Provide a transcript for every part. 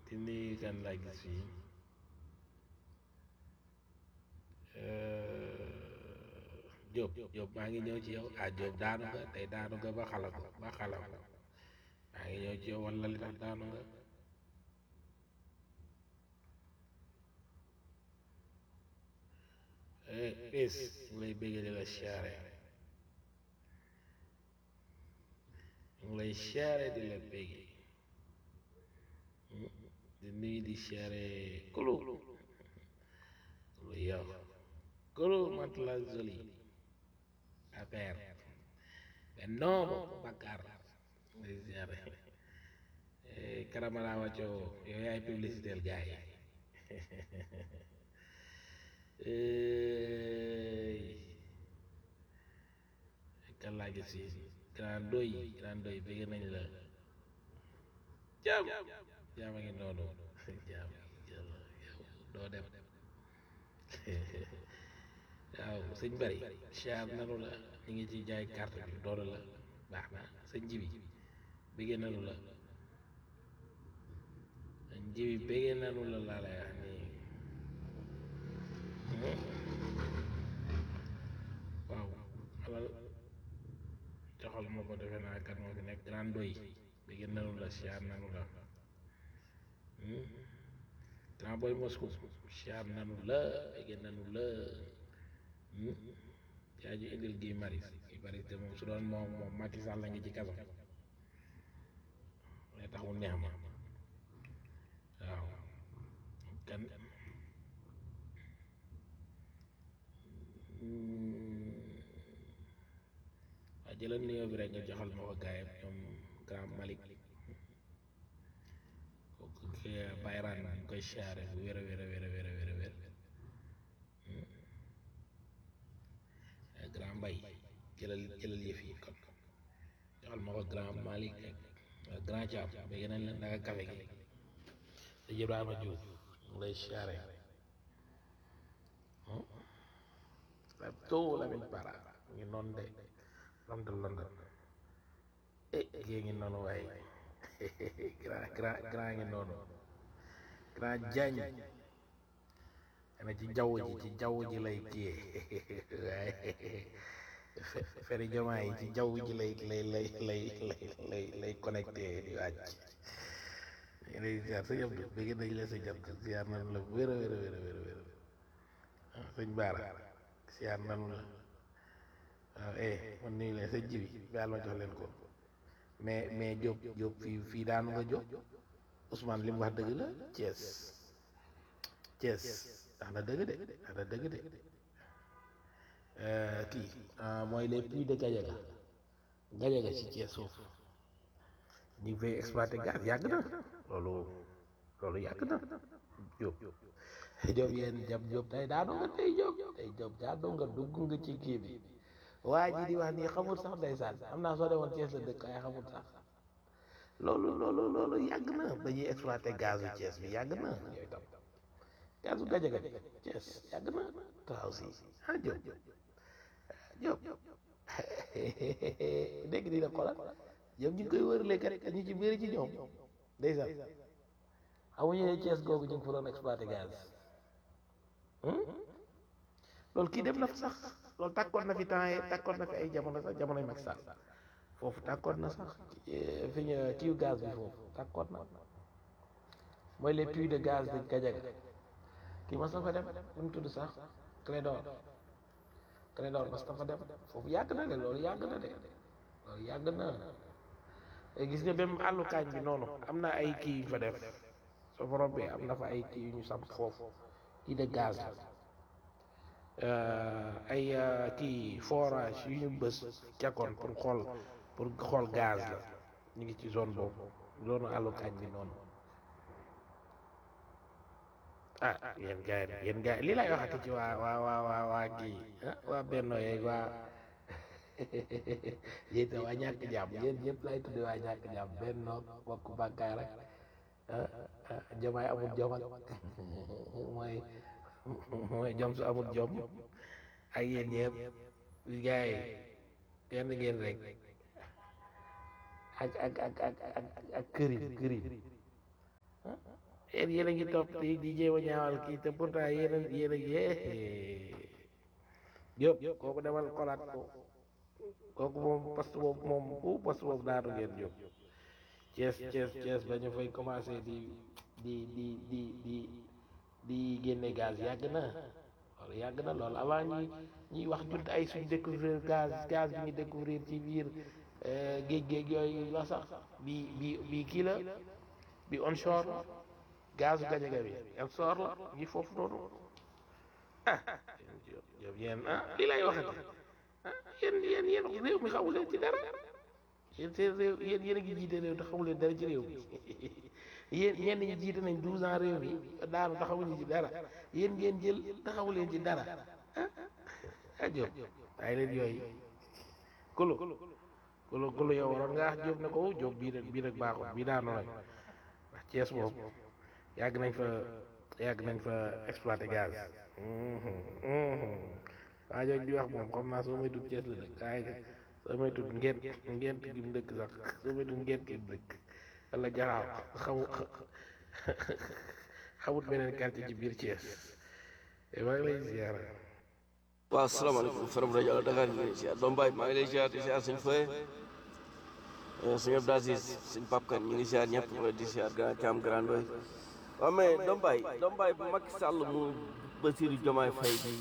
di nuyu kan laa gis fii Diop Diop maa ngi ñëw ci yow ah Diop daanu nga tey daanu nga ba xala ko ba xala ko maa ngi ñëw ci yow wala li tax daanu nga pis ñu ngi lay béggee di la siyaare ñu ngi lay siyaare di la béggee di nuyu di siyaare kulu kulu yow kulu matla zoli affaire mais non Bakar ngay siyaare karamala wàcco yow yaay publicité gars yi kan laa gis si grand doy grand doy bëgg nañ la jaam jaam a ngi noonu jaam yàlla yow doo dem waaw sëñ bari char nanu la ñu ngi ci jaay carte bi doonu la baax na sëñ jibi bëgg nanu la sëñ jibi bëgg nanu la laa lay wax nii waaw alal joxal ma ko defe naa kat moo fi nekk grand doy bëgg nanu la siyaar nanu la grand boy Moscou siyaar nanu la bëgg nanu la yaa ji indil gi maris gi maris te moom su doon moom moom Macky Sall la ngi ci kaso lay tax mu neex ma waaw kan waa jëlal nuyoo bi rek nga joxal ma ko gaayam ñoom grand Malick kooku bayraan ñu koy siyaare bu wér a wér a wér a wér a wér a wér grand mbay jëlal jëlal yëf yi kon joxal ma ko grand Malick ak grand Thiam ba yeneen la naka kafe gi te Ibrahima Diouf mu lay siyaare la too Lamine Bara ngi noonu de London London eh gée ngi noonu waaye grand grand grand ngi noonu grand Diagne ana ci jaww ji ci jaww ji lay kiyee waaye feri jamaa yi ci jaww ji lay lay lay lay lay lay lay connecté di wàcc lay ziar sa yëpp bëgg nañ la sa jant ziar nañ la wér a wér a wér a wér a wér sëñ Baara ziar nañ la waaw eh man nuyu leen sa jibi baal ma jox leen ko mais mais Diop Diop fii fii daanu nga Diop Ousmane li mu wax dëgg la Thiès Thiès ndax na dëgg de ndax na dëgg de kii mooy les puits de Gadiaga Gadiaga ci Thiès foofu ñu ngi fay exploité gaz yàgg na loolu loolu yàgg na Diop Diop yéen Diop Diop tey daanu nga tey Diop tey Diop daanu nga dugg nga ci kii bi waa ji di wax nii xamul sax ndeysaan am naa soo demoon Thiès la dëkk ay xamul sax loolu loolu loolu yàgg na ba ñuy exploité gazu Thiès bi yàgg na yooyu tam gazu Gadiaga bi Thiès yàgg na taxaw si ah Diop Diop dégg di la xoolal ñoom ñu ngi koy wërale kat ñu ci bëri ci ñoom ndeysaan xamuñu ne Thiès googu ñu ngi fa doon exploité gaz loolu kii dem na fa sax loolu tàkkoon na fi temps yi tàkkoon na fi ay jamono sax jamonoy Macky Sall foofu tàkkoon na sax fi ñu kiiw gaz bi foofu tàkkoon na mooy les puits de gaz de Gadiaga kii mas na fa dem lu mu tudd sax Clédor Clédor mas na fa dem foofu yàgg na de loolu yàgg na de loolu yàgg na gis nga même àllu kaañ bi noonu am na ay kii yu fa def soo fa rombee am na fa ay kii yu ñu samp foofu kii de gaz ay kii forage yu ñu bës cakkoon pour xool pour xool gaz la ñu ngi ci zone boobu zone àllu kaañ bi noonu ah yéen gars yi yéen gars yi lii lay waxati ci waa waa waa waa waa kii waa benno yeeg waa yéen waa ñàkk jàmm yéen ñëpp lay tudde waa ñàkk jàmm benno bokk bàkkaar rek jamaay amul jom ak mooy mooy jom su amul jom ak yéen ñëpp gars yi kenn ngeen rek ak ak ak ak ak ak kërim kërim yéen yéen a ngi topp di di jéem a ñaawal kii te pourtant yéen a yéen a ngi Diop kooku demal xolaat ko kooku moom poste boobu moom bu poste boobu daanu ngeen Diop Thiès Thiès Thiès ba ñu fay commencé di di di di di di génne gaz yàgg na loolu yàgg na loolu avant ñuy ñuy wax junt ay suñ découvrir gaz gaz bi ñu découvrir ci biir géej géej yooyu la sax bi bi bi kii la bi onshore gazu gajaga bi onshore la ngi foofu noonu ah yow yéen ah lii lay waxati ah yéen yéen yéen réew mi xamu leen ci dara yéen seen réew yéen yéen a ngi jiite réew te xamu leen dara ci réew mi yéen ñenn ñi jiite nañ douze ans réew mi daanu taxawuñu ci dara yéen ngeen jël taxawu leen ci dara ah ah Diop waaye leen yooyu kulu kulu kulu yow waroon nga wax Diop ne ko Diop bii nag bii nag baaxul bii daanu nañ ndax Thiès moom yàgg nañ fa yàgg nañ fa exploité gaz waa jooju di wax moom xam naa soo may tudd Thiès la dëkk waaye soo may tudd ngent ngent gi mu dëkk sax soo may tudd ngent gi mu dëkk wala jaraaw xamu xamut beneen quartier ci biir Thiès maa ngi lay ziar waaw salaamaaleykum Faram rajo Allo Dakar di ziar doom baay maa ngi lay ziar di ziar suñ fooye suñu Abdou Aziz suñ Pape Kane ñu ngi ziar ñëpp di ziar grand Thiam grand Ndoye waaw mais doom baay doom baay bu Macky Sall mu Bassirou Diomaye Faye di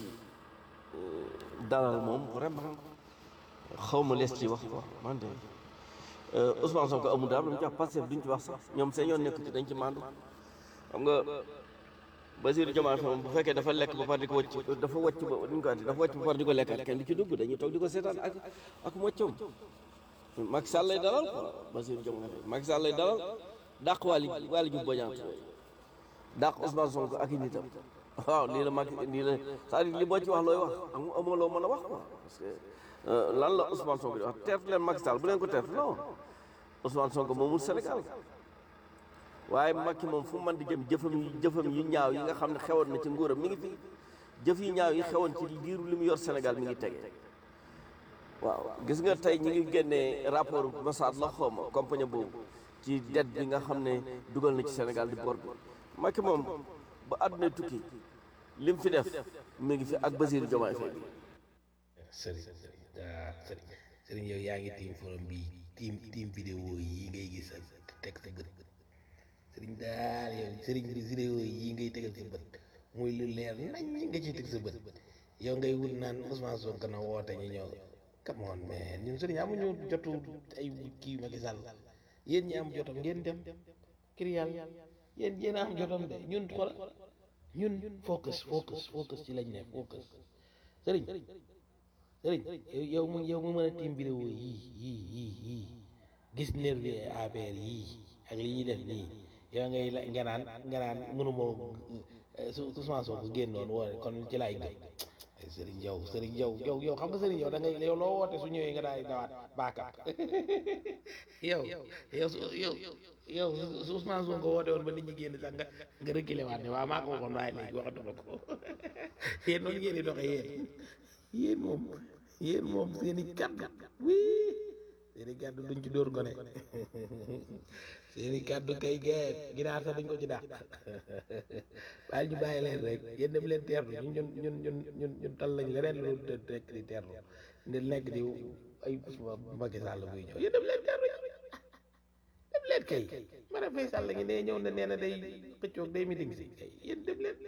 dalal moom vraiment xaw ma lees ci wax quoi man de Ousmane Sonko amul daal lu mu ci wax Pastef duñ ci wax sax ñoom seen yoon nekk ci dañ ci mandu xam nga Bassirou Diomaye Faye moom bu fekkee dafa lekk ba pare di ko wàcc dafa wàcc ba duñ ko dafa wàcc ba pare di ko lekkaat kenn du ci dugg dañuy toog di ko seetaan ak ak moccam Macky Sall lay dalal quoi Bassirou Diomaye Faye Macky Sall lay dalal dàq Waly Waly Diouf Bodiang dàq Ousmane Sonko ak i nitam waaw lii la Macky lii la c'est-à-dire li boo ci wax looy wax amu amoo loo mën a wax quoi parce que lan la Ousmane Sonko di wax teertu leen Macky Sall bu leen ko teertu non Ousmane Sonko moomul Sénégal waaye Macky moom fu mu mën di jëm jëfam yi jëfam yu ñaaw yi nga xam ne xewoon na ci nguuram mi ngi fi jëf yu ñaaw yi xewoon ci diiru li mu yor Sénégal mi ngi tege waaw gis nga tey ñi ngi génnee rapport Mossad la xawma compagnie boobu ci dette bi nga xam ne dugal na ci Sénégal di bor bi Macky moom ba àdduna tukki lim fi def mi ngi fi ak Bassirou Diomaye Faye bi sëriñ ah sëriñ sëriñ yow yaa ngi tiim forum bi tiim tiim vidéo yi ngay gis ak teg sa bët sëriñ daal yow sëriñ bi vidéo yi ngay tegal sa bët muy lu leer nañ nga ciy teg sa bët yow ngay wut naan Ousmane Sonko na woote ñu ñëw come on man ñun sëriñ amuñu jotu ay kii Macky Sall yéen ñi am jotam ngeen dem kir yàlla yéen yéen a am jotam de ñun xool ñun focus focus focus ci lañ ne focus sëriñ sëriñ yow mu yow mu mën a tiim vidéo yii yii yii yii gis nervi APR yii ak li ñuy def nii yow ngay la nga naan nga naan mënumoo su Ousmane Sonko génnoon woo kon ci laay gëm sëriñ yow sëriñ yow yow yow xam nga sëriñ yow da ngay yow loo woote su ñëwee nga daal di dawaat baakaat yow yow su yow yow su Ousmane Sonko woote woon ba nit ñi génn sax nga nga reculé waat ne waaw maa ko waxoon waaye léegi waxatuma ko yéen noonu ngeen di doxee yéen yéen moom yéen moom seen i kàddu wii seen i kàddu duñ ci dóor gone seen i kàddu kay geer ginaar sax duñ ko ci dàq waaye ñu bàyyi leen rek yéen dem leen teerlu ñun ñun ñun ñun ñun ñun tal lañ leneen lu nekk di teerlu di nekk di ay Macky Sall buy ñëw yéen dem leen teerlu dem leen kay Marème Faye Sall ngi ne ñëw na nee na day xëccoog day meeting si kay yéen dem leen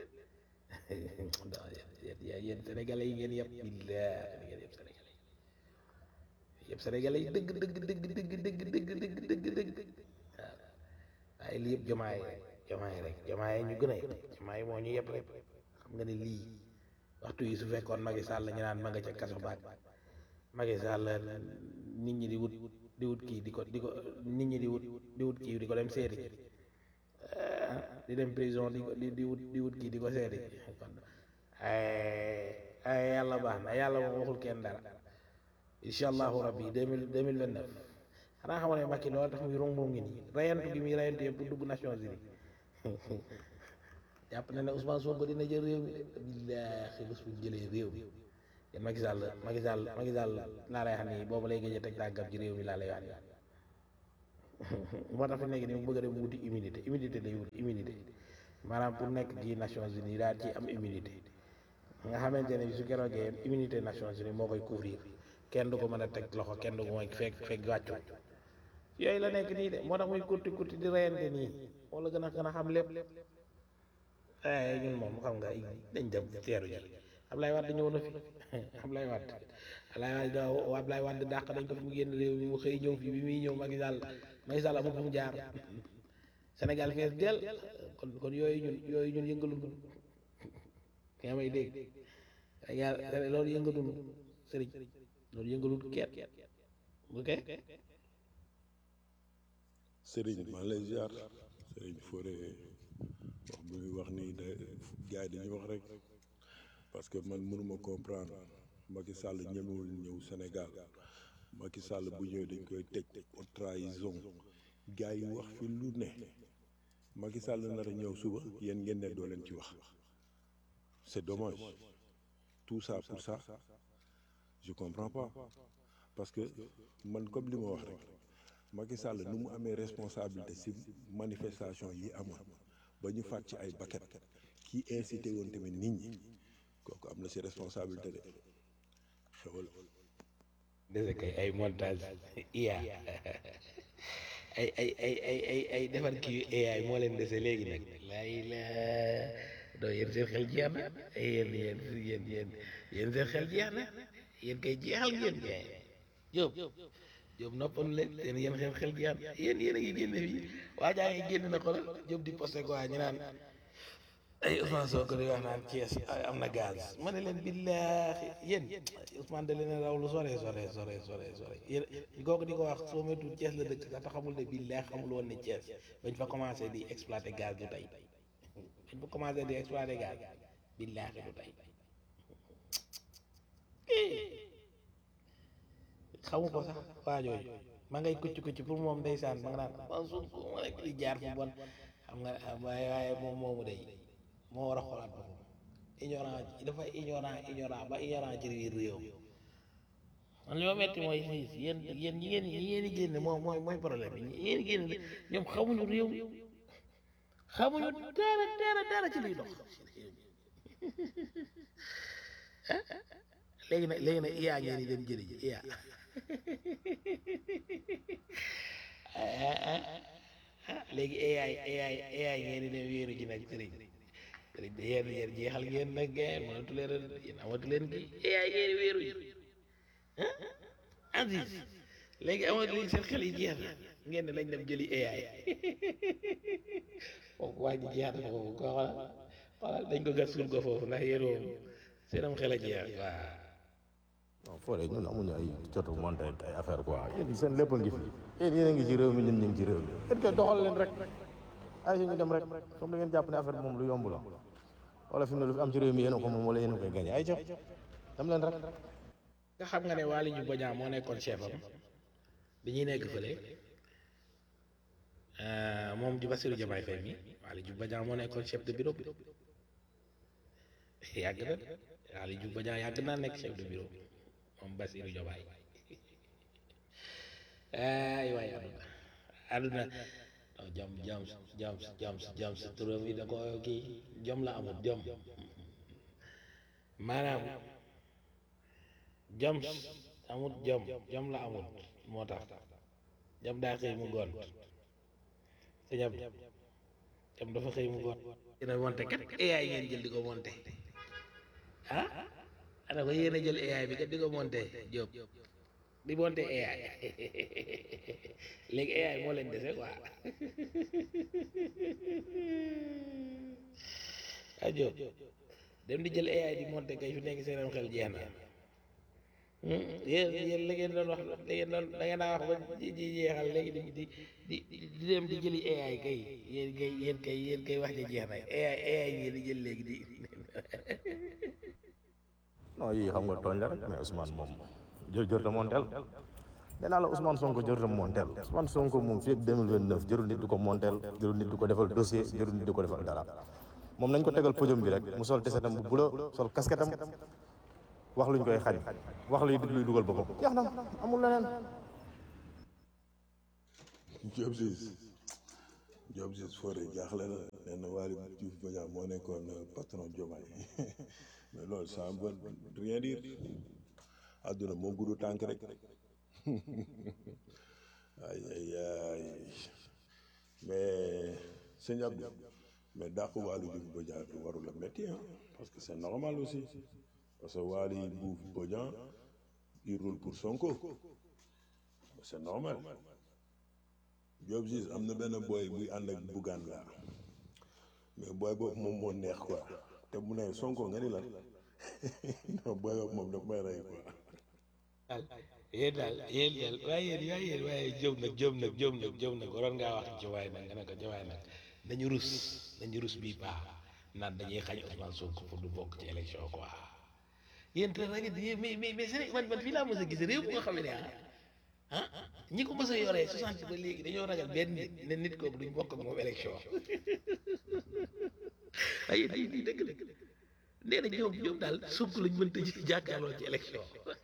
yéen yéen sénégalais yi ngeen yëpp billah ngeen yëpp sénégalais yi yëpp sénégalais yi dëgg dëgg dëgg dëgg dëgg dëgg dëgg dëgg dëgg waaw waaye lii yëpp jomaay jomaay rek jomaay ñu gën a yëpp jomaay moo ñu yëpp rek xam nga ne lii waxtu yi su fekkoon Macky Sall ñu naan ma nga ca kaso baag Macky Sall nit ñi di wut di wut kii di ko di ko nit ñi di wut di wut kii di ko dem seeti di dem prison di ko di di wut di wut kii di ko seeti kon ay ay yàlla baax na yàlla moom waxul kenn dara incha allahu rabbi deux mille deux mille vingt neuf xanaa xamoon ne Macky loolu tax muy rong ngi nii rayantu gi muy rayantu yëpp pour dugg Nations Unies jàpp na ne Ousmane Sonko dina jël réew mi billaahi bés bu jëlee réew mi yéen Macky Sall Macky Sall Macky Sall laa lay wax nii boobu lay gëj a teg tàggam ci réew mi laa lay wax nii moo tax fi nekk nii mu bëgg a dem wuti immunité immunité lay wuti immunité maanaam pour nekk ci Nations Unies daal ci am immunité nga xamante ne su keroogee immunité Nations Unies moo koy couvrir kenn du ko mën a teg loxo kenn du ko mooy fekk fekk wàccu yooyu la nekk nii de moo tax muy kurti kurti di reyante nii moo la gën a gën a xam lépp ay ñun moom xam nga dañ dem teeru ji Ablaye Wade ñëw na fi Ablaye Wade Ablaye Wade da Ablaye Wade dàq dañ ko fi mu génn réew mi mu xëy ñëw fi bi muy ñëw Macky Sall Macky Sall amul fu mu jaar Sénégal fees del kon kon yooyu ñun yooyu ñun yëngalul nga may dégg Sénégal loolu yëngalul sëriñ loolu yëngalul kenn ok Serigne maa lay ziar Serigne Fodé wax bu muy wax nii de gars yi dañuy wax rek parce que man mënuma comprendre Macky Sall ñemewul ñëw Sénégal Macky Sall bu ñëwee dañ koy tëj pour trahison gars yi wax fi lu ne Macky Sall nar a ñëw suba yéen ngeen ne doo leen ci wax c'est dommage tout ça pour ça je comprends pas parce que man comme li ma wax rek Macky Sall nu mu amee responsabilité ci manifestation yi amoon ba ñu faat ci ay bakkan ki incité woon tamit nit ñi kooku am na ci responsabilité de xewal dese kay ay montage IA ay ay ay ay ay ay defar kii AI moo leen dese léegi nag laay la doo yéen seen xel jeex na yéen yéen yéen yéen yéen seen xel jeex na yéen kay jeexal ngeen kay Jóob Jóob noppalu leen seen yéen xel xel jeex na yéen yéen a ngi génne fii waa jaa ngi génn na xoolal Jóob di posté quoi ñu naan ay Ousmane Sonko di wax naan Thiès am na gaz ma ne leen billaahi yéen Ousmane da leen raw lu sore sore sore sore sore yéen kooku di ko wax soo moytuwul Thiès la dëkk sax te xamul ne billaahi xamul woon ne Thiès bañ fa commencé di exploiter gaz du tey bañ fa commencé di exploiter gaz billaahi du tey xamu ko sax waa jooju ma ngay kucc kucc pour moom ndeysaan ma nga naan man suuf ma rek di jaar fu bon xam nga waaye waaye moom moomu day moo war a xoolaat boppam ignorant dafa ignorant ignorant ba ignorant ci biir réew man li ma metti mooy fii yéen yéen ñi ngeen ñi ngeen di génne moom mooy mooy problème bi ñi ngeen di génne ñoom xamuñu réew xamuñu dara dara dara ci luy dox léegi nag léegi nag iyaa ngeen di dem jëli ji iyaa léegi AI AI AI ngeen di dem wéeru ji nag sëriñ sëriñ de yéen yéen jeexal ngeen nag ngeen mënatu leen yéen amatu leen kii AI ngeen di wéeru ji ah Aziz léegi amatu leen seen xel yi jeex na ngeen ne lañ dem jëli AI foofu waa ji jeex na foofu ko xoolal xoolal dañ ko gas suul ko foofu ndax yéen moom seen am xel a jeex waaw non Fodé ñun amuñu ay jotu monté ay affaire quoi yéen seen lépp a ngi fi yéen yéen a ngi ci réew mi ñun ñu ngi ci réew mi yéen kay doxal leen rek ay si ñu dem rek comme da ngeen jàpp ne affaire bi moom lu yomb la wala fi mu ne lu fi am ci réew mi yéen a ko moom wala yéen a koy gagné ay jox dem leen rek nga xam nga ne Waly Diouf Bodiang moo nekkoon chef am bi ñuy nekk fële moom di Bassirou Diomaye Faye mi Waly Diouf Bodiang moo nekkoon chef de bureau bi yàgg na Waly Diouf Bodiang yàgg naa nekk chef de bureau moom Bassirou Diomaye ay waay àdduna àdduna non jom jom jom jom jom si turam yi da ko kii jom la amul jom maanaam jom amut jom jom la amut moo tax jom daa xëy mu gont te ñam jom dafa xëy mu gont dina monte kat AI ngeen jël di ko monte ah ana ko yéen a jël AI bi kat di ko monte Jóob di monte AI léegi AI moo leen dese quoi ah Jóob dem di jël AI di monte kay fi nekk seenam xel jeex na yéen yéen la ngeen doon wax la ngeen doon da ngeen daa wax ba ji ji jeexal léegi di di di di dem di jëli AI kay yéen kay yéen kay yéen kay wax ji jeex na AI AI ngeen di jël léegi di non yii xam nga tooñ la rek mais Ousmane moom jër jër ta monteel nee naa la Ousmane Sonko jër ta monteel Ousmane Sonko moom fii ak 2029 jërul nit du ko monteel jërul nit du ko defal dossier jërul nit du ko defal dara moom nañ ko tegal podium bi rek mu sol tesetam bu bula sol casquette am wax luñ koy xañ wax luy luy dugal boppam jeex na amul leneen Diop Ciss Diop Ciss Fodé jaaxle na nee na Waly Diouf Bodian moo nekkoon patron Diomaye mais loolu ça veut rien dire àdduna moo gudd tànk rek ay ay ay mais sëñ Abdou mais dàq Waly Diouf Bodian du warul a métti ah parce que c'est normal aussi parce que Waly Diouf Bodian il roule pour Sonko c'est normal Diop Ziz am na benn boy buy ànd ak Bougane laa mais boy boobu moom moo neex quoi te mu ne Sonko nga ni lan non boy boobu moom daf may rey quoi daal yéen daal yéen daal waaye yéen waaye yéen waaye jëm nag jëm nag jëm nag jëm nag waroon ngaa wax ci waay nag nga ne ko jawaay nag nañu rus nañu rus bii baax naan dañuy xañ Ousmane Sonko pour du bokk ci élection quoi yéen te nag mais mais mais Sénégal man man fii laa mos a gis réew moo xam ne ah ah ñi ko mos a yoree 60 ba léegi dañoo ragal benn nit ne nit kooku duñ bokk ak moom élection ay di di dëgg dëgg nee na ñoom ñoom daal Sonko lañ mënta ji jàkkaarloo ci élection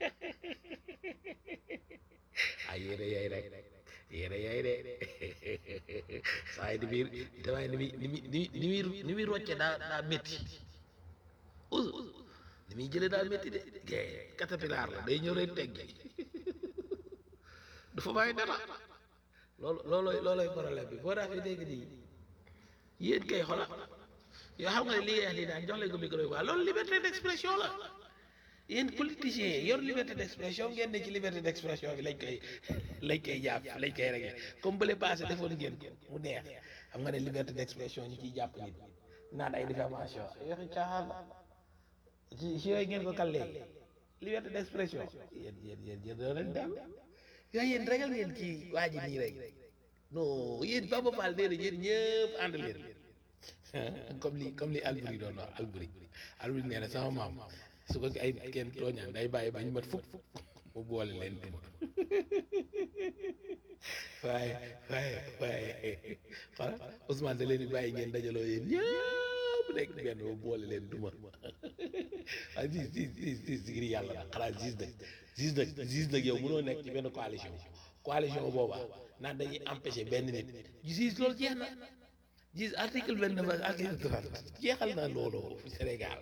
ah yéene yaay rek yéene yaay de saa yi ni muy damay ni muy ni muy ni muy ni muy rocce daa daa métti us ni muy jëlee daa métti de gay caterpillar la day ñëw rek teggi du fa bàyyi dara loolu loolooy loolooy problème bi boo daa fi dégg nii yéen kay xola yoo xam nga ne li ngay wax nii daan jox leen ko micro bi waa loolu liberté d'expression la yéen politiciens yi yor liberté d'expression ngeen ne ci liberté d'expression bi lañ koy lañ koy jàpp lañ koy réglé comme bële passé defoon ngeen ko mu neex xam nga ne liberté d'expression ñu ciy jàpp nit naan ay diffamation yoxi caaxaan la ci ci yooyu ngeen ko kallee liberté d'expression yéen yéen yéen yéen doo leen dem yooyu yéen ragal ngeen ci waa ji nii rek non yéen Baba Fall nee na yéen ñëpp ànd leen comme li comme li Alburi doon wax Alburi Alburi nee na sama maam su ko ay kenn tooñaan day bàyyi ba ñu mat fukk mu boole leen duma waaye waaye waaye xala Ousmane da leen di bàyyi ngeen dajaloo yéen ñëpp nekk benn mu boole leen duma waaye gis gis gis gis ngir yàlla nag xanaa gis nag gis nag gis nag yow mënoo nekk ci benn coalition coalition booba naan dañuy empêcher benn nit gis loolu jeex na gis article vingt neuf ak article trente jeexal na loolu Sénégal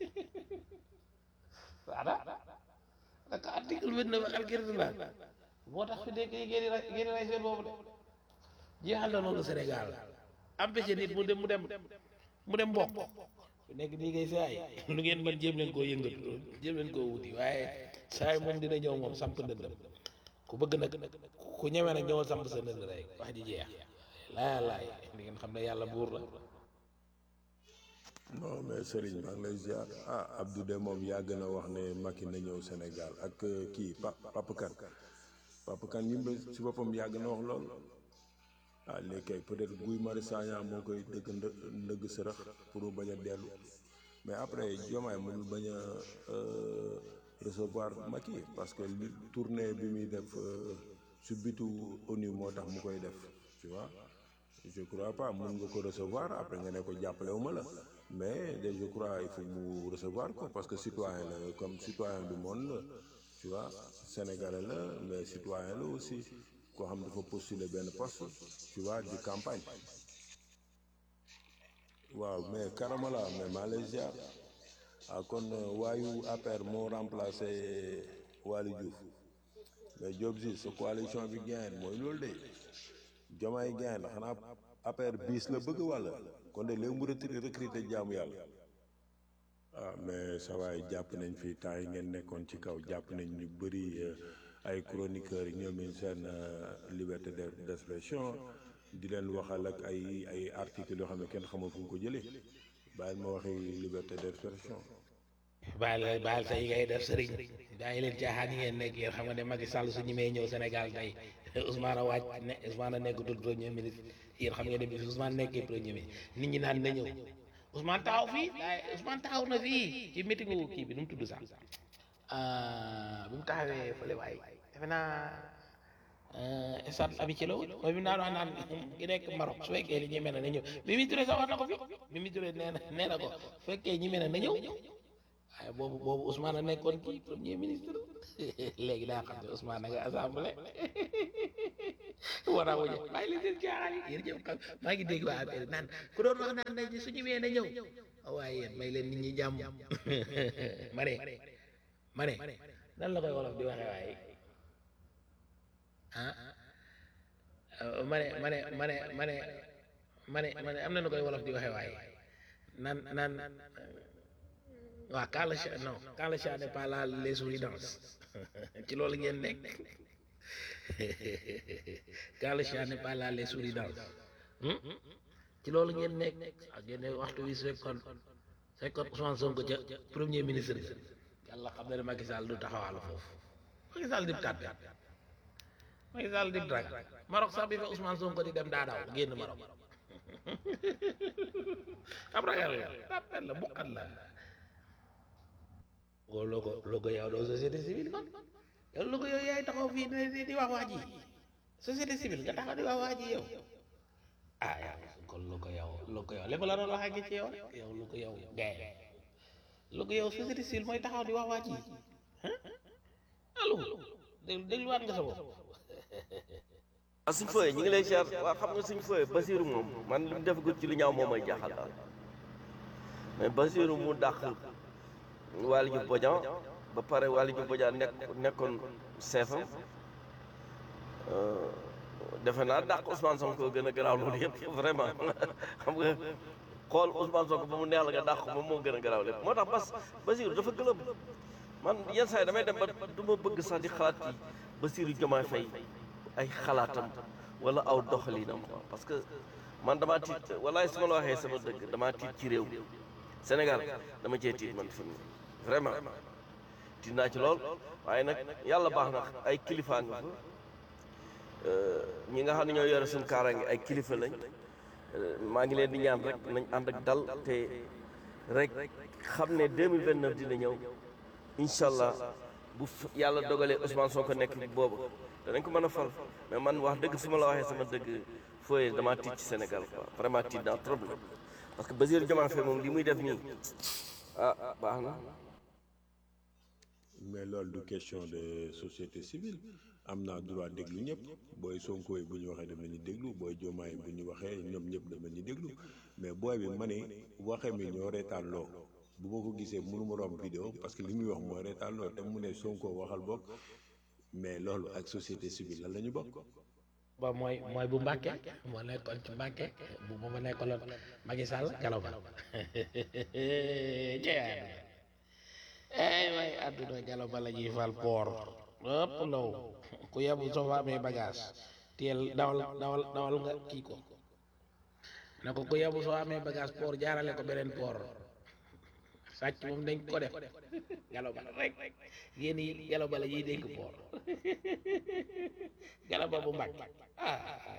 voilà naka article vingt neuf ak article trente moo tax fi nekk ngeen di ra ngeen di ray seen boobu de jeexal na loolu Sénégal empêché nit mu dem mu dem mu dem mbokk fi nekk nii ngay saay lu ngeen mën jéem leen koo yëngatu jéem leen koo wuti waaye saay moom dina ñëw moom samp ndëndam ku bëgg nag ku ñeme nag ñëwal samp sa ndënd rek wax ji jeex laaya laay di ngeen xam ne yàlla buur la non mais Serigne maa ngi lay ziar ah Abdou de moom yàgg na wax ne Macky na ñëw Sénégal ak kii Pa Papa Kane Papa Kane ñi si boppam yàgg na wax lool ah léegi kay peut-être Guy Marius Sagna moo koy dëgg ndë ndëgg sërëx pour mu bañ a dellu mais après Diomaye mënul bañ a recevoir Macky parce que li tournée bi muy def su bitu ONU moo tax mu koy def tu vois je crois pas mën nga ko recevoir après nga ne ko jàppale wu ma la mais de je crois il faut mu recevoir ko parce que citoyen la comme citoyen du monde la tu vois sénégalais la mais citoyen la aussi koo xam dafa postuler benn poste tu vois di campagne waaw mais karamala mais maa lay ziar ah kon waayu APR moo remplacé Waly Diouf mais Diop si sa coalition bi gain mooy loolu de Diomaye gain la xanaa APR bis la bëgg walla kon de léegi mu recruter recruter jaamu yàlla ah mais sa waay jàpp nañ fi temps yi ngeen nekkoon ci kaw jàpp nañ ñu bëri ay chroniqueurs yi ñoom seen liberté d'expression di leen waxal ak ay ay articles yoo xam ne kenn xamul fu mu ko jëlee bàyyil ma waxi liberté d'expression baal baal sa yi ngay def sëriñ bàyyi leen caaxaan yi ngeen nekk yéen xam nga ne Macky Sall su ñi may ñëw Sénégal tey Ousmane a wàcc ne Ousmane a nekkatul premier ministre yéen xam ngeen ne bi Ousmane nekkee premier ministre nit ñi naan na ñëw Ousmane taxaw fii waaye Ousmane taxaw na fii ci meetingu kii bi nu mu tudd sax bi mu taxawee fële waay defe naa stade amitié la woon mooy bi mu daan wax naan ki nekk Maroc su fekkee ni ñeme na na ñëw Mimi Touré sax wax na ko fi Mimi Touré nee na nee na ko su fekkee ñi mel na na ñëw waaye boobu boobu Ousmane a nekkoon kii premier ministre léegi daa xam ne Ousmane a nga assemblée war a wuñu bàyyi leen seen caaxaan yi yéen ñëpp xam maa ngi dégg waa affaire naan ku doon wax naan nañ su ñëwee na ñëw waaye yéen may leen nit ñi jàmm ma ne ma ne nan la koy wolof di waxee waaye ah ma ne ma ne ma ne ma ne ma ne ma ne am na nu koy wolof di waxee waaye nan nan waaw quand le chat non quand le chat n'est pas là les souris dansent ci loolu ngeen nekk quand le chat n'est pas là les souris dansent ci loolu ngeen nekk ak ngeen waxtu wi su fekkoon su fekkoon Ousmane Sonko ca premier ministre bi yàlla xam na ne Macky Sall du taxawaalu foofu Macky Sall dib tàppe Macky Sall dib drag Maroc sax bi fa Ousmane Sonko di dem daa daw génn Maroc ab ragal la tàppet la buqat la woo loo ko loo ko yow doo société civile kon yow loo ko yow yaay taxaw fii di di wax waa ji société civile nga taxaw di wax waa ji yow ah yow kon loo ko yow loo ko yow lépp la doon wax ak ci yow yow loo ko yow gaye loo ko yow société civile mooy taxaw di wax waa ji allo déglu dégluwaat nga sa bopp ah suñ fooyee ñu ngi lay ziar waa xam nga suñ fooyee Basiru moom man li mu def gut ci lu ñaaw moom may jaaxal daal mais Basiru mu dàq Waly Diouf Bodian ba pare Waly Diouf Bodian nekk nekkoon seefam defe naa dàq Ousmane Sonko gën a garaaw loolu yëpp vraiment xam nga xool Ousmane Sonko ba mu neex la nga dàq moom moo gën a garaaw lépp moo tax bas Basiru dafa gëlëm man yenn saa yi damay dem ba du ma bëgg sax di xalaat yi Basiru Diomaye Faye ay xalaatam wala aw doxalinam quoi parce que man damaa tiit walaay su ma la waxee sama dëgg damaa tiit ci réew mi Sénégal dama cee tiit man fi mu vraiment tiit naa ci lool waaye nag yàlla baax na ay kilifa nga fa ñi nga xam ne ñoo yore suñu kaaraange ay kilifa lañ maa ngi leen di ñaan rek nañ ànd ak dal te rek xam ne 2029 dina ñëw incha allah bu yàlla dogalee Ousmane Sonko nekk boobu danañ ko mën a fal mais man wax dëgg su ma la waxee sama dëgg fooyee damaa tiit ci Sénégal quoi vraiment tiit naa trop la parce que Bassirou Diomaye Faye moom li muy def nii ah baax na. mais loolu du question de société civile am naa droit déglu ñëpp booy Sonko yi bu ñu waxee dama ñu déglu booy Diomaye bu ñu waxee ñoom ñëpp dama ñu déglu mais booy bi ma ne waxe mi ñoo reetaan loo bu ma ko gisee mënu ma romb vidéo parce que li muy wax mooy reetaan loo te mu ne Sonko waxal bokk mais loolu ak société civile lan la ñu bokk. ba mooy mooy bu Mbàkke moo nekkoon ci Mbàkke bu ma nekkaloon Macky Sall galaw ba jeex ay waay àdduna galaw ba la ñuy fal poor ëpp law ku yebu soo fa amee bagage teel dawal dawal dawal nga kii ko ne ko ku yebu soo amee bagage poor jaarale ko beneen poor sàcc moom dañ ko def galaw ba rek yéen yi galaw ba la ñuy dénk poor galaw ba bu mbàkk ah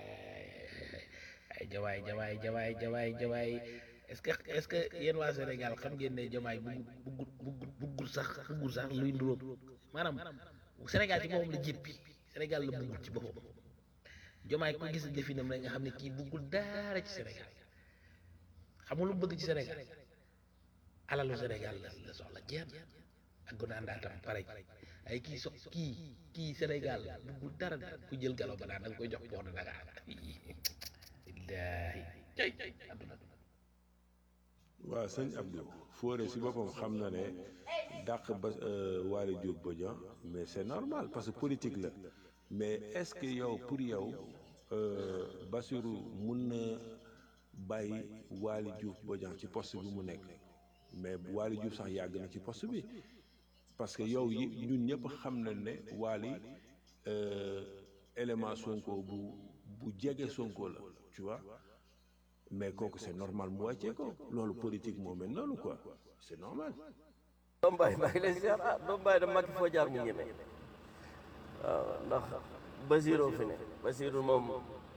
ay jawaay jawaay jawaay jawaay jawaay est-ce que est-ce que yéen waa Sénégal xam ngeen ne jamaay buggut buggut buggul sax buggul sax luy nduróog maanaam Sénégal ci boppam la jéppi Sénégal la buggul ci boppam jamaay ko gis jëfinam rek nga xam ne kii buggul dara ci Sénégal xam nga lu bëgg ci Sénégal alalu Sénégal la la soxla jeex ak gundaandaatam pare ay kii so kii kii Sénégal buggul dara ku jël galo ba daan da nga koy jox port de Dakar illaahi cay adduna waaw sëñ Abdou Fodé si boppam xam na ne dàq ba Waly Diouf Bodian mais c'est normal parce que politique la mais est-ce que yow pour yow Bassirou mun na bàyyi Waly Diouf Bodian ci poste bi mu nekk mais Waly Diouf sax yàgg na ci poste bi parce que yow yi ñun ñëpp xam nañ ne Waly élément Sonko bu bu jege Sonko la tu vois mais kooku c'est normal mu wàccee ko loolu politique moo mel noonu quoi c'est normal. doom baay maa ngi lay ziar ah doom baay da Macky foo jaar mu ñeme waaw ndax Basirou fi ne Basirou moom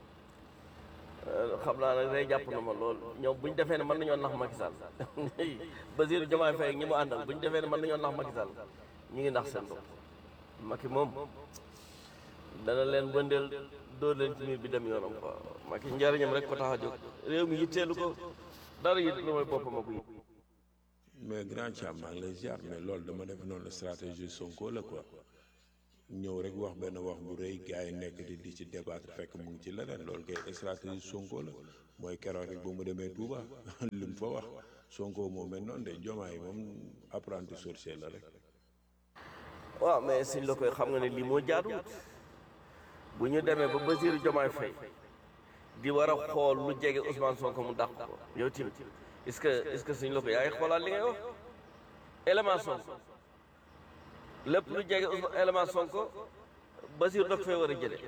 xam naa nag day jàpp na ma lool ñoom bu ñu defee ne mën nañoo nax Macky Sall Basirou Diomaye Faye ak ñi mu àndal bu ñu defee ne mën nañoo nax Macky Sall ñu ngi nax seen bopp Macky moom dana leen bëndeel dóor leen ci miir bi dem yoonam quoi Macky njariñam rek ko tax a jóg réew mi yitteelu ko dara yitt lu mooy boppam ak yi mais grand Thiam maa ngi lay ziar mais loolu dama def noonu stratégie Sonko la quoi ñëw rek wax benn wax bu rëy gars yi nekk di di ci débattre fekk mu ngi ci leneen loolu kay stratégie Sonko la mooy keroog rek ba mu demee Touba li mu fa wax Sonko moo mel noonu de Diomaye moom apprenti sorcier la rek. waaw mais suñ la koy xam nga ne lii moo jaaduwut bu ñu demee ba Bassirou Diomaye Faye di war a xool lu jege Ousmane Sonko mu dàq ko yow tamit est-ce que est-ce que suñ la ko yaa ngi xoolaat li ngay wax élément Sonko lépp lu jege Ousmane élément Sonko Bassirou daf fay war a jële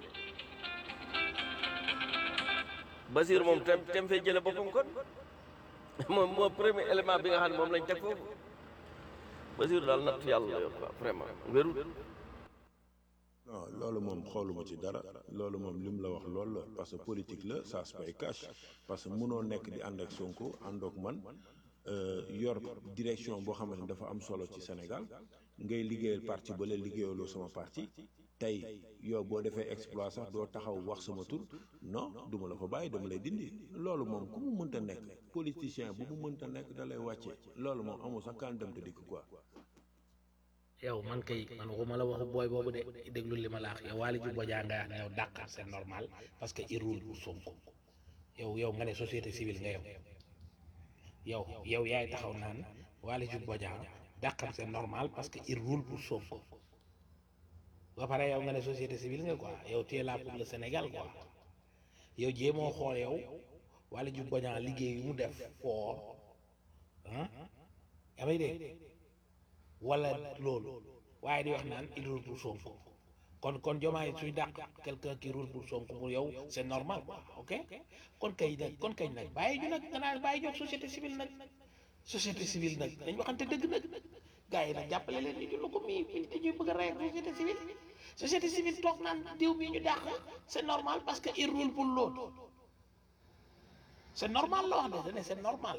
Bassirou moom tem tem fay jële boppam kon moom moo premier élément bi nga xam ne moom lañ teg foofu Bassirou daal natt yàlla la yor quoi vraiment wérul non loolu moom xooluma ci dara loolu moom li mu la wax loolu la parce que politique la ça se paye cash parce que mënoo nekk di ànd ak Sonko àndoog man euh, yor direction boo xamante ni dafa am solo ci Sénégal ngay liggéeyal parti ba la liggéeyaloo sama parti tey yow boo defee exploit sax doo taxaw wax sama tur non duma la fa bàyyi dama lay dindi loolu moom ku mu mënta nekk politicien bu mu mënta nekk da lay wàcce loolu moom amul sax kan dem te dikk quoi yow man kay man waxuma la waxu booy boobu de déglu li ma la wax yow Waly Diouf Bodiang nga wax ne yow dàqal c'est normal parce que il roule pour Sonko yow yow nga ne société civile nga yow yow yow yaay taxaw naan Waly Diouf Bodiang dàqal c'est normal parce que il roule pour Sonko ba pare yow nga ne société civile nga quoi yow tu es là pour le Sénégal quoi yow jéemoo xool yow Waly Diouf Bodiang liggéey yu mu def fort ah yaa may dégg wala loolu waaye di wax naan il roule pour Sonko kon kon Diomaye suy dàq quelqu'un qui roule pour Sonko pour yow c'est normal quoi ok kon kay nag kon kay nag bàyyi ñu nag nga naan bàyyi jox société civile nag société civile nag dañ waxante dëgg nag gars yi nag jàppale leen ñu jullu ko mii mii dañuy bëgg a rey société civile société civile toog naan diw mii ñu dàq c'est normal parce que il roule pour l'autre c'est normal la wax de dane c'est normal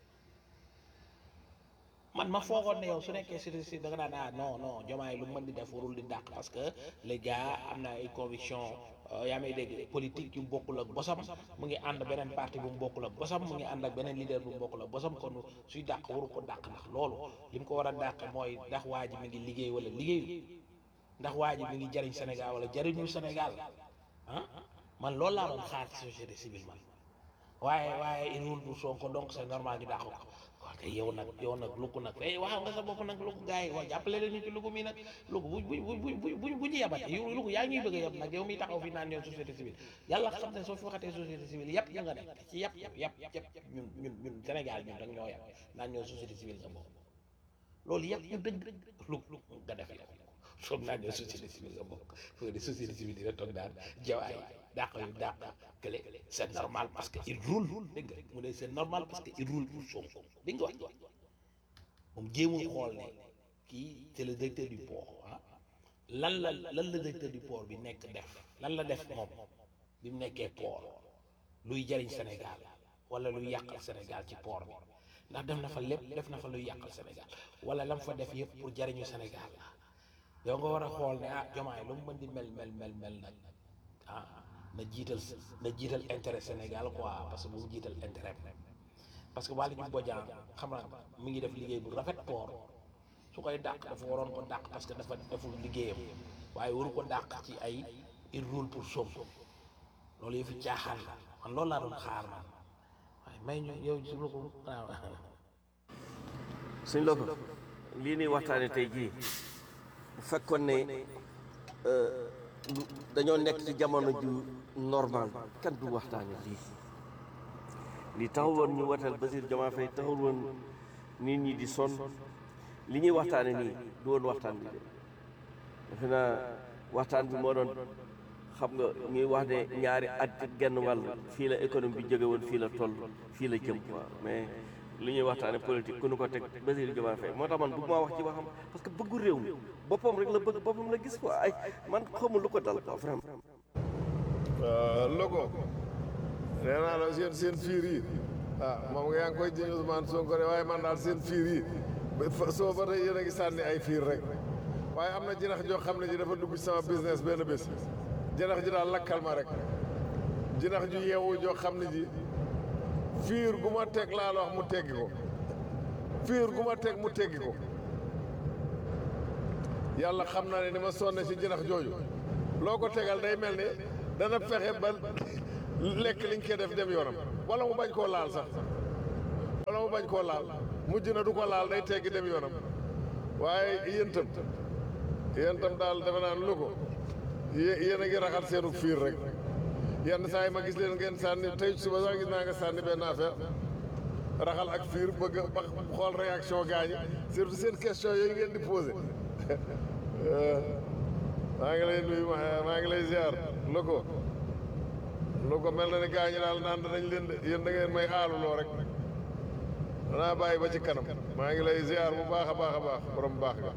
man ma foogoon ne yow su nekkee si si da nga naan ah non non Diomaye lu mu mën di def warul di dàq parce que les gars am na ay conviction yaa may dégg politique yu bokkul ak bosam mu ngi ànd beneen parti bu mu bokkul ak bosam mu ngi ànd ak beneen leader bu mu bokkul ak bosam kon suy dàq waru ko dàq ndax loolu li mu ko war a dàq mooy ndax waa ji mi ngi liggéey wala liggéeyu ndax waa ji mi ngi jariñ Sénégal wala jariñu Sénégal ah man loolu laa doon xaar ci société civile man waaye waaye il roule pour Sonko donc c'est normal ñu dàq ko waaw kay yow nag yow nag lukk nag eh waaw nga sa bopp nag lukk gars yi waaw jàppale leen ñu ci lukk mi nag lukk bu bu bu bu bu bu ñu yabate yow lukk yaa ngi ñuy bëgg a yab nag yow miy taxaw fi naan yow société civile yàlla xam ne soo fi waxatee société civile yàpp ya nga nekk ci yàpp yàpp yàpp yàpp ñun ñun ñun Sénégal ñun rek ñoo yàpp naan ñoo société civile nga bokk loolu yàpp ñu dëgg lukk lukk nga def yow soog naan ñoo société civile nga bokk foo de société civile dina toog daan jawaay dàq yu dàq kële c'est normal parce que il roule dégg nga mu ne c'est normal parce que il roule pour Sonko dégg nga wax moom jéemul xool ne kii c'est le directeur du port ah lan la lan la directeur du port bi nekk def lan la def moom bi mu nekkee port luy jariñ Sénégal wala luy yàqal Sénégal ci port bi ndax def na fa lépp def na fa luy yàqal Sénégal wala lam fa def yëpp pour jariñu Sénégal la yow nga war a xool ne ah Diomaye lu mu mën di mel mel mel mel nag ah na jiital na jiital intérêt Sénégal quoi parce que bu mu jiital intérêt parce que Waly Diouf Bodiang xam naa mi ngi def liggéey bu rafet port su koy dàq dafa waroon ko dàq parce que dafa deful liggéeyam waaye waru ko dàq ci ay il roule pour Sonko loolu yëfi caaxaan la man loolu laa doon xaar man waaye may ñu yow su ma ko waaw suñ la ko lii nii waxtaane tey jii bu fekkoon ne euh, lu- dañoo nekk ci jamono ju normal kan du waxtaane lii li taxul woon ñu watal Bassirou Diomaye Faye taxul woon nit ñi di sonn li ñuy waxtaane nii du woon waxtaan bi de defe naa waxtaan bi moo doon xam nga ñuy wax ne ñaari at ak genn wàll fii la économie bi jóge woon fii la toll fii la jëm quoi mais li ñuy waxtaane politique ku nu ko teg Bassirou Diomaye Faye moo tax man bëgg maa wax ci waxam parce que bëggu réew mi boppam rek la bëgg boppam la gis quoi ay man xamul lu ko dal quoi vraiment logo nee naa la seen seen fiir yi ah moom nga yaa ngi koy jëñ Ousmane Sonko de waaye man daal seen fiir yi ba fa- soo ba tey yéen a ngi sànni ay fiir rek waaye am na jinax joo xam ne ji dafa dugg ci sama business benn bés jinax ji daal lakkal ma rek jinax ju yeewu joo xam ne ji fiir gu ma teg laa la wax mu teggi ko fiir gu ma teg mu teggi ko yàlla xam naa ne ni ma sonne si jinax jooju loo ko tegal day mel ni dana fexe ba lekk liñ koy def dem yoonam wala mu bañ koo laal sax wala mu bañ koo laal mujj na du ko laal day teggi dem yoonam waaye yéen tam yéen tam daal defe naa lu ko yé- yéen a ngi raxal seenu fiir rek yenn saa yi ma gis leen ngeen sànni tey suba sax gis naa nga sànni benn affaire raxal ak fiir bëgg a ba xool réaction gaañi surtout seen question yooyu ngeen di posé maa ngi lay nuyu ma- maa ngi lay ziar lu ko lu ko mel na ni gaañi daal naan danañ leen de yéen da ngeen may aaluloo rek danaa bàyyi ba ci kanam maa ngi lay ziar bu baax a baax a baax borom baax nga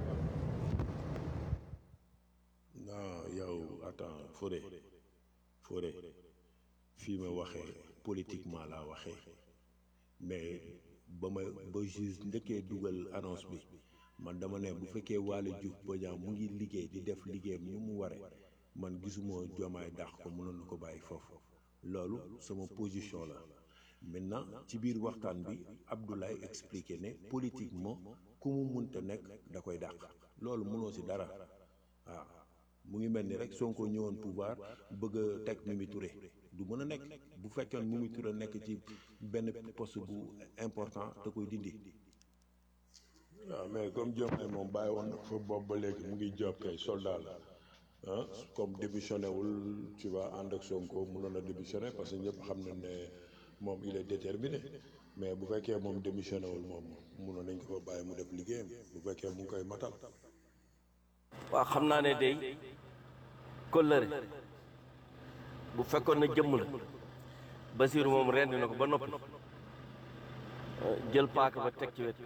non yow attends Fodé Fodé fii ma waxee politiquement laa waxee mais ba ma ba juge njëkkee dugal annonce bi man dama ne bu fekkee Waly Diouf Bodiang mu ngi liggéey di def liggéeyam ni mu ware man gisuma jomaay dàq ko mënoon na ko bàyyi foofu loolu sama position la maintenant ci biir waxtaan bi Abdoulaye expliqué ne politiquement ku mu munta nekk da koy dàq loolu mënoo si dara waaw mu ngi mel ni rek Sonko ñëwoon pouvoir bëgg a teg Mimi Touré du mën a nekk bu fekkoon Mimi Touré nekk ci benn poste bu important da koy dindi. waaw mais comme Diomaye moom bàyyi woon na fa boobu ba léegi mu ngi job kay soldat la ah comme démissionné wul tu vois ànd ak Sonko mënoon a démissionné parce que ñëpp xam nañ ne moom il est déterminé mais bu fekkee moom démissionné wul moom mënoon nañ ko fa bàyyi mu def liggéeyam bu fekkee mu ngi koy matal. waaw xam naa ne day kóllëre bu fekkoon na jëmm la Basiiru moom rendi na ko ba noppi jël paaka ba teg ci wet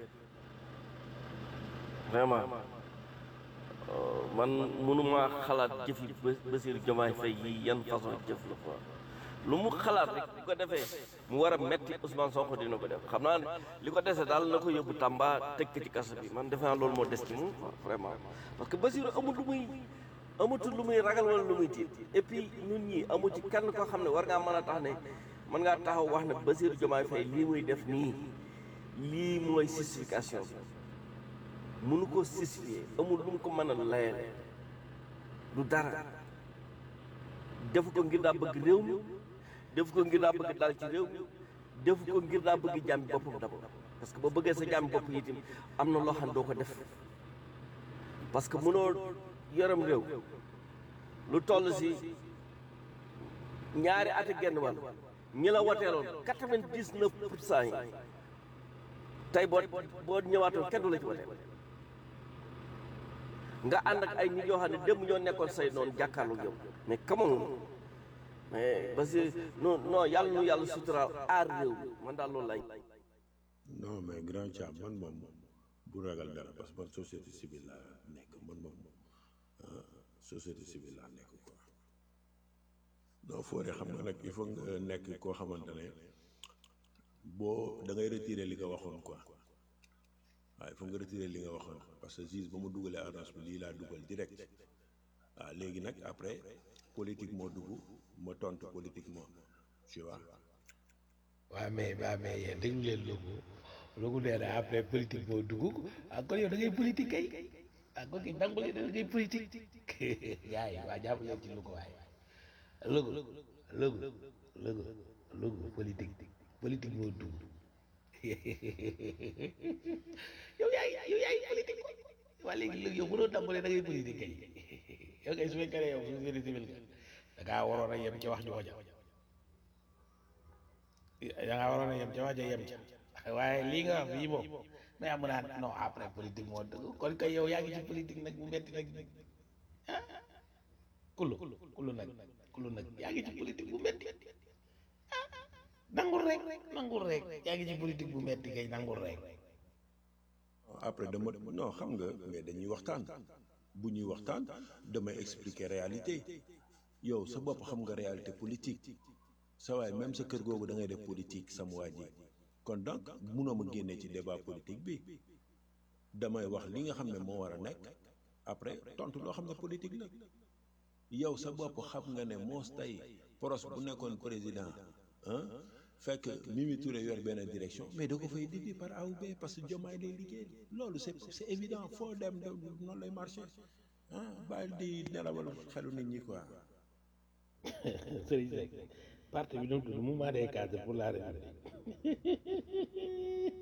vraiment man mënuma xalaat jëf yi Basiiru Jomaay Fay yi yan façon jëf la quoi lu mu xalaat rek bu ko defee mu war a metti Ousmane Sonko dina ko def xam naa ne li ko dese daal na ko yóbbu Tamba tëj ko ci kaso bi man defe naa loolu moo des ci moom quoi vraiment parce que Basiiru amul lu muy amatul lu muy ragal wala lu muy tiit et puis ñun ñi amu ci kenn koo xam ne war ngaa mën a tax ne mën ngaa taxaw wax ne Basiiru Jomaay Fay lii muy def nii lii mooy justification bi mënu ko justifier amul lu mu ko mën a layale du dara defu ko ngir daa bëgg réew mi defu ko ngir daa bëgg dal ci réew mi defu ko ngir daa bëgg jàmmi boppam d'abord parce que ba bëggee sa jàmmi bopp itam am na loo xam ne doo ko def parce que mënoo yoram réew lu toll si ñaari at ak genn wàll ñi la woteeloon quatre-vingt-dix-neuf pour cent yi tey boo boo ñëwaatoon kenn du la ci woteel nga ànd ak ay nit yoo xam ne démb ñoo nekkoon say noonu jàkkaarloog yow mais comment mais parce que non non yàlla nu yàlla suturaal aar réew mi man daal loolu lay non mais grand Thiam man moom bu ragal dara parce que man société civile laa nekk man moom ah société civile laa nekk quoi non Fodé xam nga nag il faut nga nekk koo xamante ne boo da ngay retirer li nga waxoon quoi waaye il faut nga retirer li nga waxoon parce que juge ba mu dugalee annonce bi lii laa dugal direct waaw léegi nag après politique moo dugg ma tontu politiquement tu vois. waaw mais waaw mais yéen déglu leen logu logu nee na après politique moo dugg ah kon yow da ngay politique kay ah kon kay nangu leen da ngay politique yaay waa jàpp leen ci lu ko waay logu logu logu logu politique politique moo dugg yow yaay yow yaay politique waa léegi léegi yow mënoo nangu leen da ngay politique kay yow kay su fekkee ne yow société civile nga da ngaa waroon a yem ci wax jooja da ngaa waroon a yem ca wax ja yem ca waaye lii nga wax fii moom mais amu naa non après politique moo dëgg kon kay yow yaa ngi ci politique nag bu metti nag ah kullu kullu nag kullu nag yaa ngi ci politique bu metti ah nangul rek nangul rek yaa ngi ci politique bu metti kay nangul rek après dama non xam nga mais dañuy waxtaan bu ñuy waxtaan damay expliquer réalité yow sa bopp xam nga réalité politique sa waay même sa kër googu da ngay def politique sama waa ji kon donc munoo ma génnee ci débat politique bi damay wax li nga xam ne moo war a nekk après tontu loo xam ne politique la yow sa bopp xam nga ne moos tey pros bu nekkoon président ah fekk Mimi Touré yor benn direction mais da ko fay dindi par A ou B parce que Diomaye lay liggéey loolu c'est c'est évident foo dem de noonu lay marché ah bàyyi di nelawal xelu nit ñi quoi Serigne Seck parti bi nu mu tudd mouvement des cadres pour la République